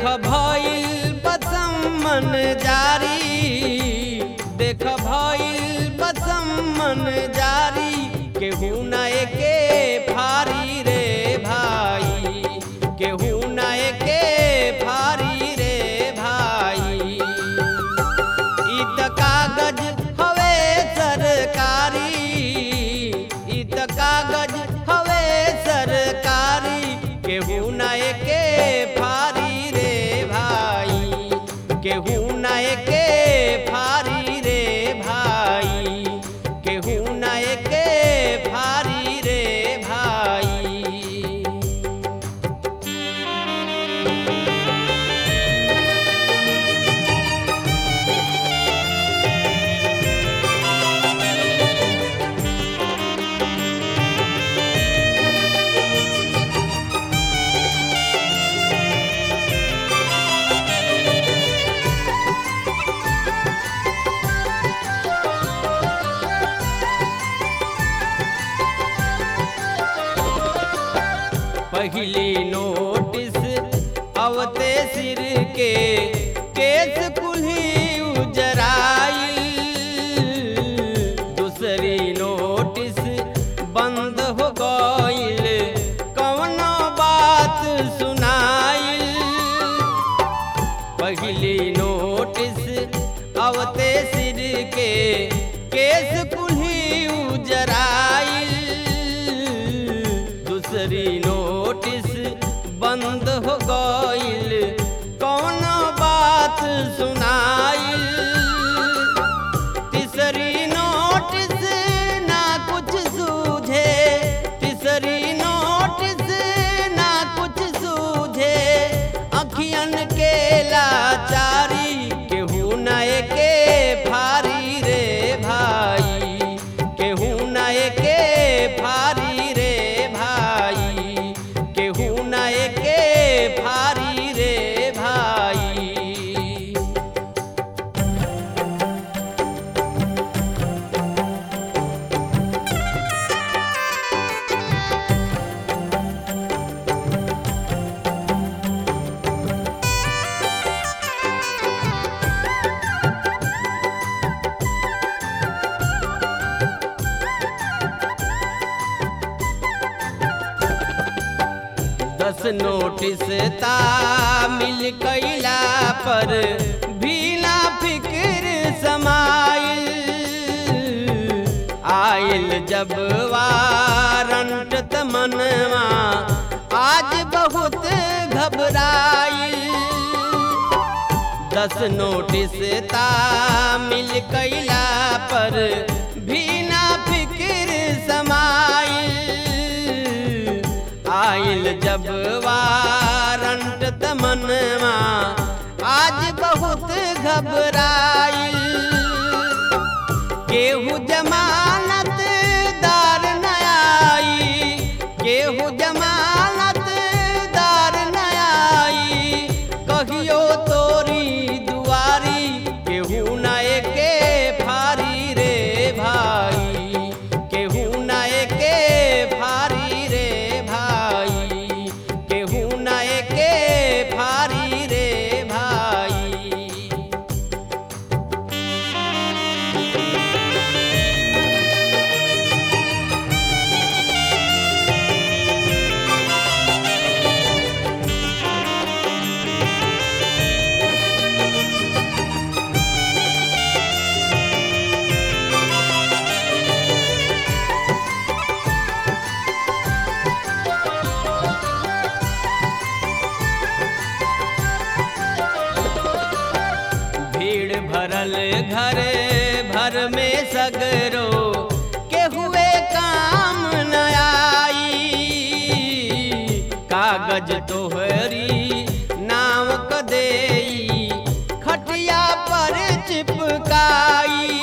भइल बसमन जारी देख भइल बसमन जारी केहू न एके फारी रे भाई केहू न एके फारी रे भाई ई त कागज हवे सरकारी ई त कागज हवे सरकारी केहू न एके फारी रे भाई केहू न एके फारी रे भाई केहू न एके फारी रे भाई पहली नोटिस अवते सिर के केस कुल्ही उजराई दूसरी नोटिस बंद हो गईल कवनो बात सुनाई पहली नोटिस अवते सिर के केस कुल्ही उजराई दूसरी नोटिस बंद हो गईल कौनो बात सुनाई तीसरी नोटिस ना कुछ सूझे तीसरी नोटिस ना कुछ सूझे अखियन के लाचारी केहू न एके फारी रे भाई केहू न एके फारी रे भाई केहू न एके फारी रे भाई दस नोटिस ता मिल कैला पर भी ना फिक्र समाइल आइल जब वारंट त मनवा आज बहुत घबराइल दस नोटिस ता मिल कैला पर भी ना फिक्र समाइल आइल जब वारंट त मनवा आज बहुत घबराइल केहू जमानत दार न आई केहू जमानत दार न आई कहियो तोरी दुआरी केहू न एके फारी रे भाई केहू न एके फारी रे भाई केहू न एके फारी रे भाई भीड़ भरल घर भर में सगरो के हुए काम न आई कागज तोहरी नाम क देई खटिया पर चिपकाई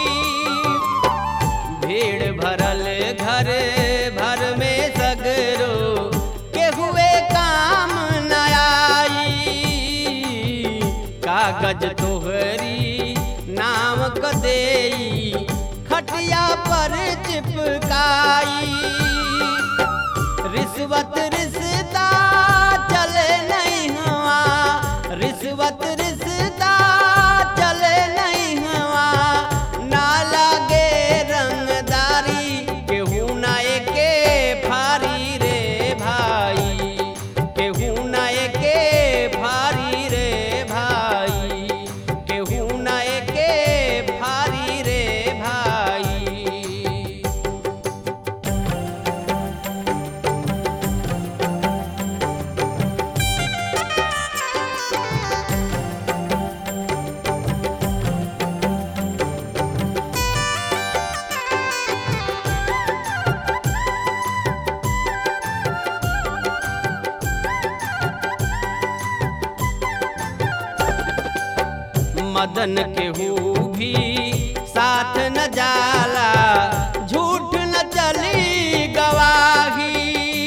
भीड़ भरल घर भर में सगरो के हुए काम न आई कागज तोहरी नाम क देई खटिया पर चिपकाई रिश्वत रिश्ता चले नहीं हुआ मदन केहू भी साथ न जाला झूठ न चली गवाही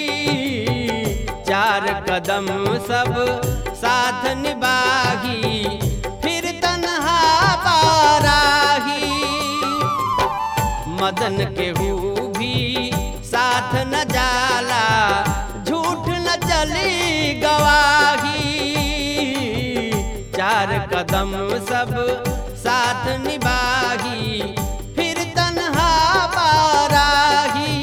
चार कदम सब साथ निभाही फिर तन्हा बाराही मदन केहू भी साथ न जाला झूठ न चली गवाही चार कदम सब साथ निभाही फिर तन्हा बाराही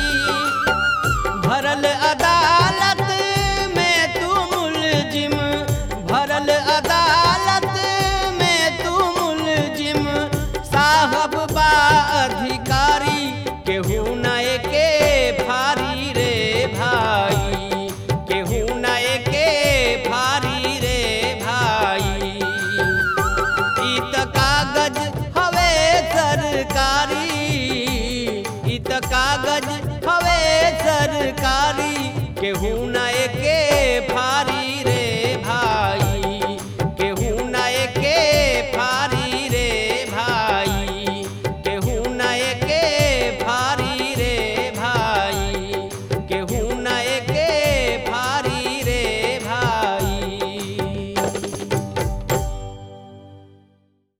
भरल अदालत में तू मुलजिम भरल अदालत में तू मुलजिम साहब बा अधिकारी केहू न के भारी रे भाई केहू न के भारी रे भाई ई त कागज हवे सरकारी ई त कागज हवे सरकारी केहू न के भारी